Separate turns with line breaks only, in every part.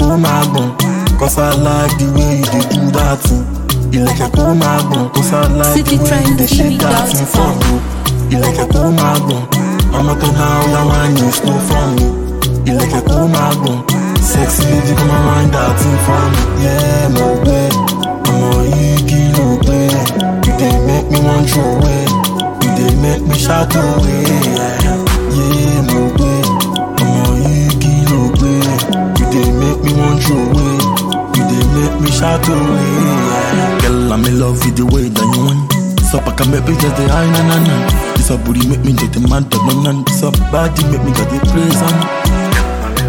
kó máa gbọ̀n, cause I like the way you dey do that thing. Ìlẹ̀kẹ̀ kó máa gbọ̀n, cause I like the way you dey shake that thing for me. Ìlẹ̀kẹ̀ kó máa gbọ̀n, ọmọ tó náà ó yá wá ní slow for me. Ìlẹ̀kẹ̀ kó máa gbọ̀n, sexy lady come and wind that thing for me. Yeah, mo gbé, ọmọ yìí kí ló gbé? You dey make me wan throw away, you dey make me shout away. Yeah, yeah mo gbé, ọmọ yìí kí ló gbé? You dey make me wan throw away, you dey make me shout away. Yeah. Girl, I'm in love with the way that you want. So I can make me just the high na na na. This a booty make me just the mad dog man na. This a body make me just the praise and.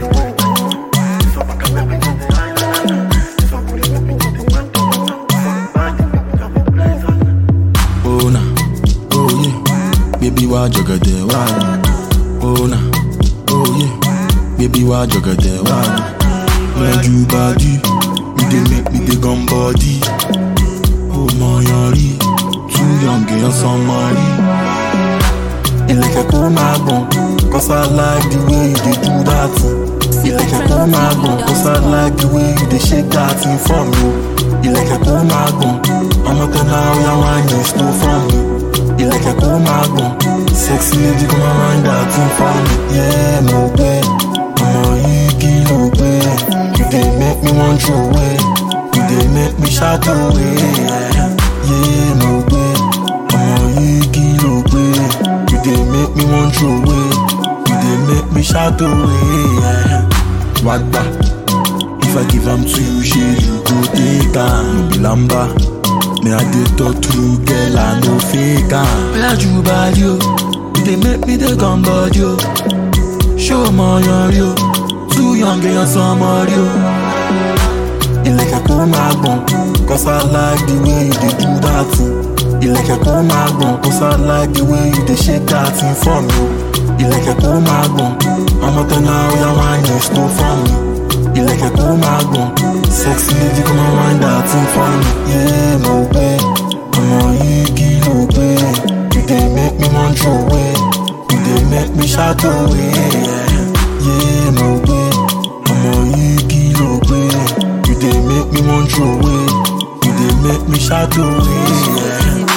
Oh na, oh yeah, baby why jugga there why? Oh na, oh yeah, baby why jugga there why? When you body, you dey make me dey gum body. Oh my yori, too young girl somebody. Ìlẹ̀kẹ̀ kó máa gbọ̀n, cause I like the way you dey do that thing. Ìlẹ̀kẹ̀ kó máa gbọ̀n, cause I like the way you dey shake that thing for me. Ìlẹ̀kẹ̀ kó máa gbọ̀n, ọmọ tó náà ó yá wá ní slow for me. Ìlẹ̀kẹ̀ kó máa gbọ̀n, sexy lady come and wind that thing for me. Yeah, mo gbé, ọmọ yìí kí ló gbé? You dey make me wan throw away, you dey make me shout away. Yeah, yeah mo gbé, ọmọ yìí kí ló gbé? You dey make me wan throw away, you dey make me shout away. Yeah. Wagba, if I give am to you, shey you go take am. No be lamba, me I dey talk true, girl I no fake am. Oya ju body o, you dey make me dey gum body o. Show mo yori o, too young girl somebody o. Ìlẹ̀kẹ̀ kó máa gbọ̀n, cause I like the way you dey do that thing. Ìlẹ̀kẹ̀ kó máa gbọ̀n, cause I like the way you dey shake that thing for me. Ìlẹ̀kẹ̀ kó máa gbọ̀n, ọmọ tó náà ó yá wá ní slow for me. Ìlẹ̀kẹ̀ kó máa gbọ̀n, sexy lady come and wind that thing for me. Yeah, mo gbé, ọmọ yìí kí ló gbé? You dey make me wan throw away, you dey make me shout away. Yeah, yeah mo gbé, ọmọ yìí kí ló gbé? You dey make me wan throw away, you dey make me shout away. Yeah.